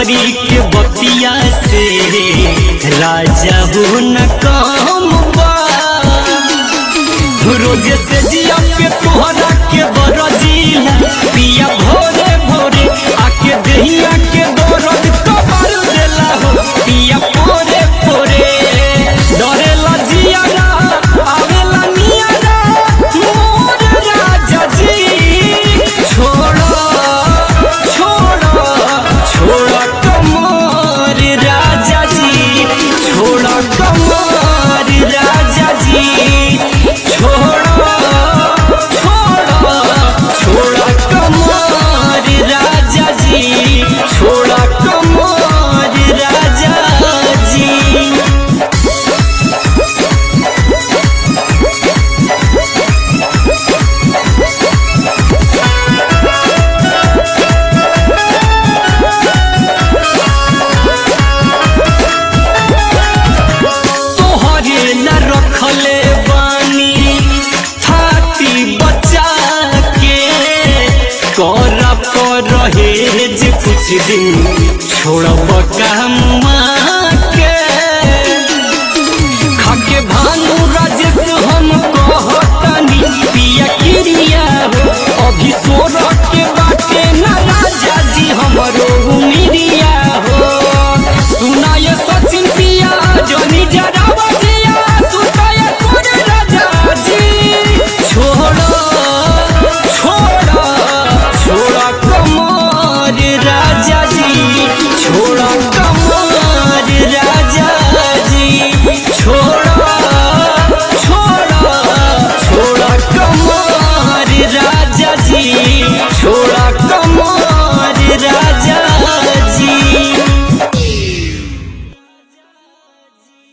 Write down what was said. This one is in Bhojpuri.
नौकरी के बतिया से राजा हो न काम बा रोज से जिया पे तोहरा के बरजीला पिया भोरे भोरे आके दहिया के दौरत कबर देला हो पिया भोरे भोरे डरेला जिया ना आवेला निया ना मोर राजा जी छोड़ो छोड़ो छोड़ो कमर राजा जी छोड़ो कमर राजा जी छोड़ो छोड़ो छोड़ो कमर राजा जी छोड़ो कमर राजा जी तोहरे न रखले बानी थाती बचा के कर पर रहे जे कुछ दिन छोड़ब काम